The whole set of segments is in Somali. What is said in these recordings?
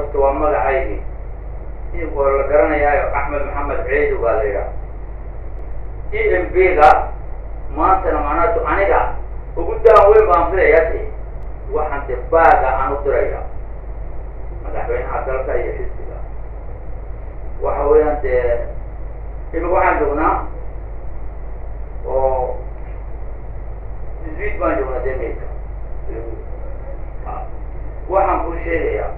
horta waa magacaygii waa la garanayaayo axmed maxamed ciidu baa la yidhaha e m b ga maantana macnaatu aniga ugu daan weyn baan filaya de waxaan de baaga aan u diraya madaxweynaha dalka iyo xisbiga waxa weeyaan dee imika waxaan joognaa oo iswiid baan joognaa dee maydka waxaan kuu sheegayaa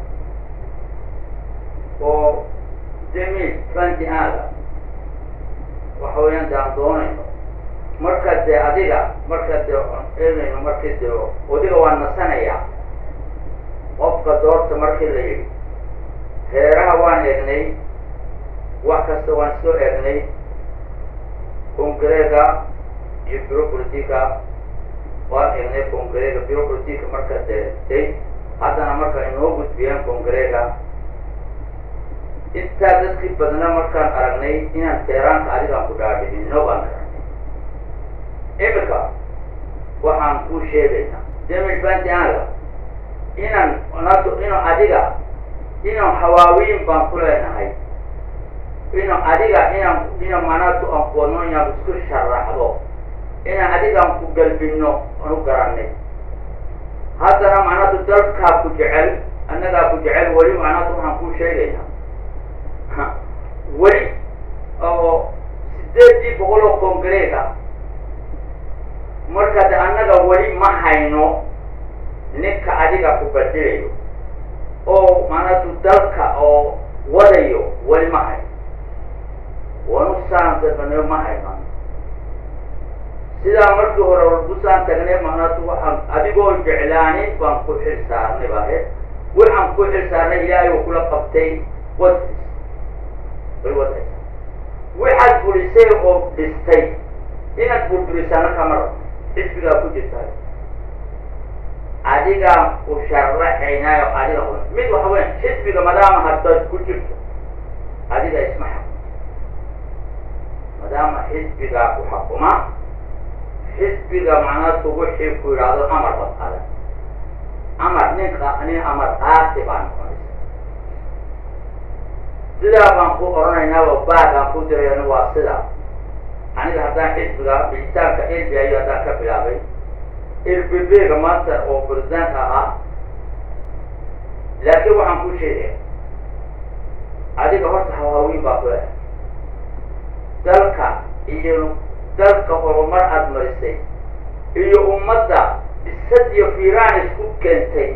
oo jamil ranti aada waxa weeyaan de aan doonayno marka dee adiga marka dee aan eegayno markii dee odiga waan nasanayaa qofka doorta markii la yidhi heeraha waan eegnay wax kasta waan isoo eegnay kongareega iyo biro politica waan eegnay kongareega biro politica marka dee day haddana marka inoo gudbiyeen kongareega intaa dadkii badna markaan aragnay inaan teeraanka adigaan ku dhaadhicino baan aragnay imika waxaan kuu sheegaynaa jamil bantiaga inaan nato inuu adiga inuu hawaawiin baan ku leenahay inuu adiga inaan inuu manato aan kuwadno inaan isku sharaxdo inaan adigaan ku galbino aan u garanay haddana macnaatu dalkaa ku jecel annagaa ku jecel weli macnaatu waxaan kuu sheegaynaa weli oo sideedii boqol oo kongareega marka de annaga weli ma hayno ninka adiga ku badelayo oo macnaatu dalka oo wadayo weli ma hayno wanu saan dadbanayo ma hayno sidaa markii hore wargusaan tagnay macnaatu waxaan adigoo jeclaanin baan ku xil saarnay baahe waxaan ku xil saarnay ilaahay uu kula qabtay wadkiis way wadaysa waxaad burisay oo dhistay inaad burburisaana kama rabo xisbigaa ku jirtaa adigaan ku sharaxaynaayo adiga hore mid waxa weya xisbiga maadaama haddaad ku jirto adiga isma xakun maadaama xisbigaa ku xakuma xisbiga macnaatu wixii ku yidhaahdo amar bad qadan amar ninka nin amar qaati baa noqonaysa sidaa baan ku oranaynaa oo baagaan ku dirayana waa sidaa aniga haddaan xisbiga bixitaanka elbiayo haddaan ka bilaabay elbbga maanta oo barisaanka ahaa laakiin waxaan ku sheegaya adiga horta hawaawiin baa ku leh dalka iyo dalka horumar aada marisay iyo ummadda bisad iyo fiiraan isku keentay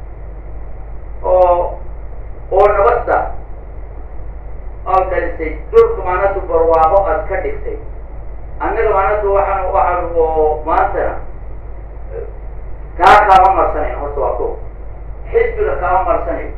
oo oo nabadda aad dhalisay dhulka maanatu barwaaqo aad ka dhigtay annaga maanatu waxaan waxaan oo maantana kaa kaama marsanayn horta waa ko xisbiga kaama marsanayo